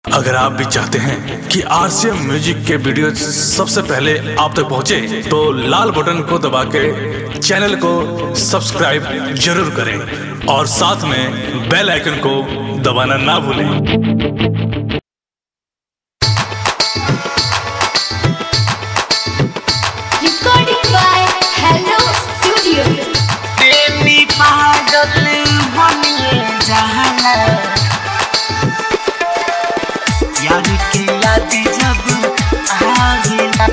अगर आप भी चाहते हैं कि आरसीएम म्यूजिक के वीडियो सबसे पहले आप तक पहुंचे, तो लाल बटन को दबा के चैनल को सब्सक्राइब जरूर करें और साथ में बेल आइकन को दबाना ना भूलें Recording by Hello Studio. प्रेमी पागल बनिए जहला यार के याद जब आवेला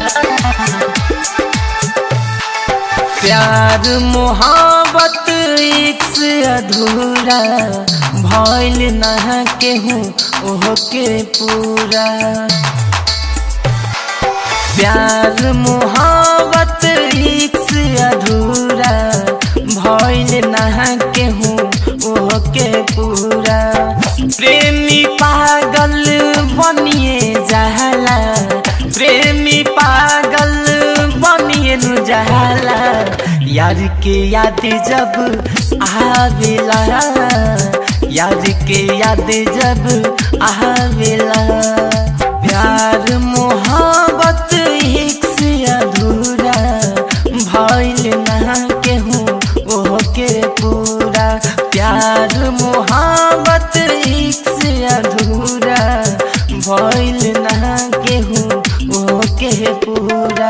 प्यार मोहब्बत एक से अधूरा भइल न केहू ओह के पूरा प्यार मोहब्बत एक से अधूरा भइल ना केहू ओह के पूरा प्रेमी पागल बनिए जहला प्रेमी पागल बनिए नु जहला यार के याद जब आवेला यार के याद जब आवेला प्यार मोहब्बत एक से अधूरा भइल ना केहू ओह के पूरा प्यार मोहब्बत एक से अधूरा भइल ना केहू ओह के पूरा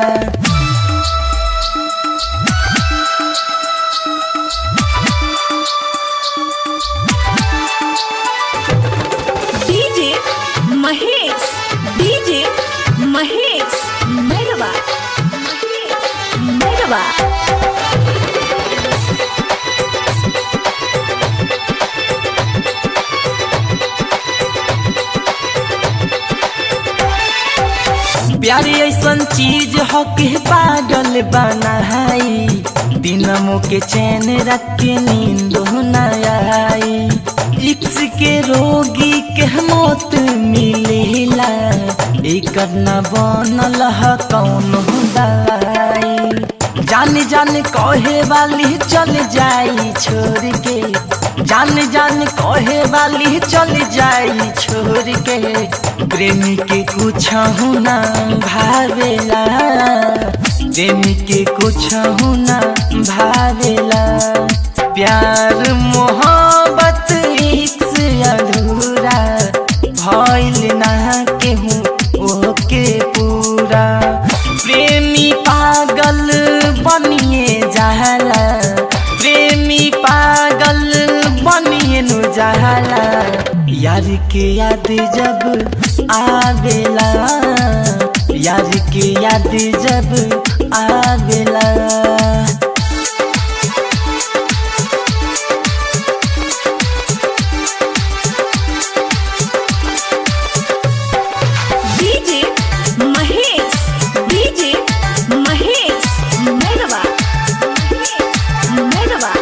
DJ Mahesh. DJ Mahesh. Merhaba. Mahesh. Merhaba. प्यार ऐसन चीज हो के पागल बनाई दिनमो के चैन रख के नींद न आई इक्स के रोगी के मौत मिलेला एकर न बनल ह कौन दवाई जान जान कहे वाली चल जाई छोड़ के जान जान कहे वाली चल जाई छोड़ के प्रेमी के कुछ ना भावेला प्रेमी के कुछ ना भावेला प्यार मोहब्बत एक से अधूरा भइल ना केहू ओके पूरा प्रेमी पागल बनिए जहला प्रेमी पागल बनिए नु जहला यार के याद जब आवेला यार के याद जब आवेला DJ Mahesh. DJ Mahesh. Merhaba. Mahesh. Merhaba.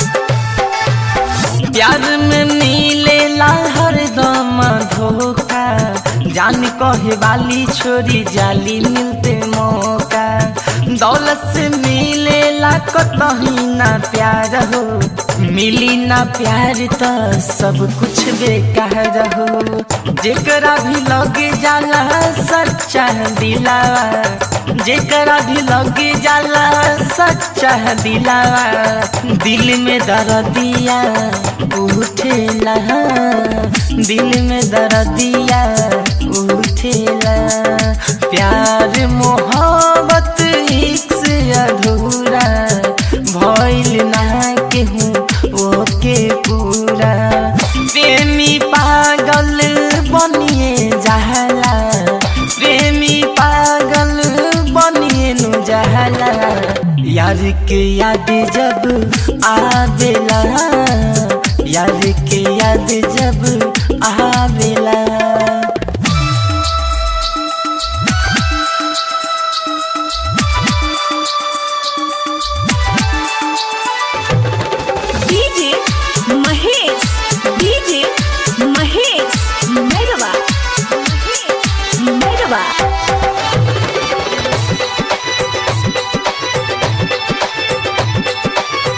प्यार में मिलेला हरदम धोखा जान कहे वाली छोरी जाली मिलते मौका दौलत से मिलेला कतही ना प्यार हो मिली ना प्यार तो सब कुछ बेकार हो जेकरा भी लगे जाला सच्चा दिलावा जेकरा भी लगे जाला सच्चा दिलावा दिल में दर्दिया उठेला दिल में दर्दिया उठेला प्यार मोहब्बत एक से अधूरा भइल ना केहू ओके पूरा प्रेमी पागल बनिए जहला प्रेमी पागल बनिए नु जहला यार के याद जब आवेला यार के याद जब आवेला DJ Mahesh. DJ Mahesh. Merhaba. Mahesh. Merhaba.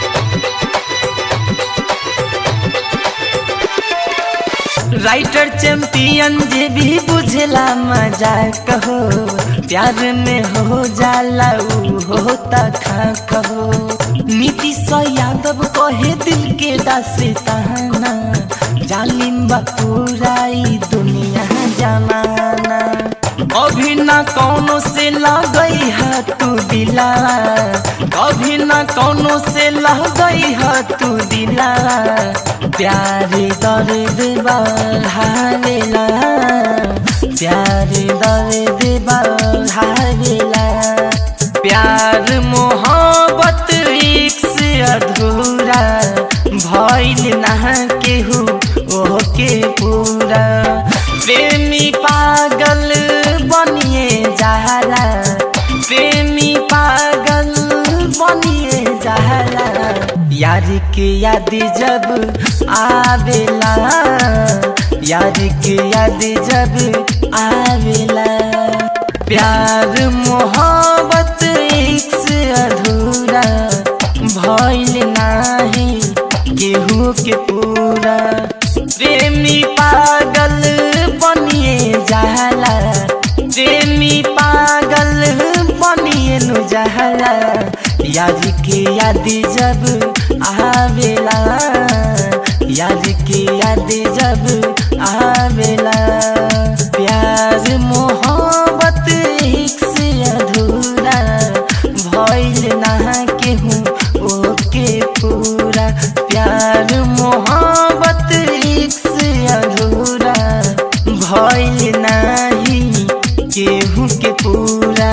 Writer चे चैंपियन जे भी बुझला मजा कहो प्यार में हो जाला ऊ होता खा कहो नीतीश यादव कहे दिल के दास्ताना जालिम बपुराई दुनिया जमाना अभी ना कौनो से लगई है तू दिला कभी ना कौनो से लगई है तू दिला प्यारे दर्द बढ़ावेला प्यारे दर्द बढ़ावेला प्यार मोहब्बत एक से अधूरा भइल ना केहू ओके पूरा प्रेमी पागल बनिए जाला प्रेमी पागल बनिए जाला यार के याद जब आवेला यार के याद जब आवेला प्यार मोहब्बत एक से अधूरा भइल नाही केहू के पूरा प्रेमी पागल बनिए जाला प्रेमी पागल बनिए नु जाला याद के याद जब आवेला याद के याद जब आवेला प्यार मोहब्बत एक से अधूरा भइल ना केहू ओके पूरा प्यार मोहब्बत एक से अधूरा भइल नाही केहू के पूरा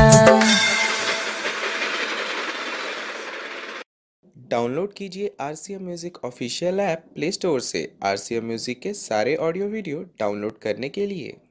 डाउनलोड कीजिए R C M music official app play store से आर सी एम म्यूज़िक के सारे ऑडियो वीडियो डाउनलोड करने के लिए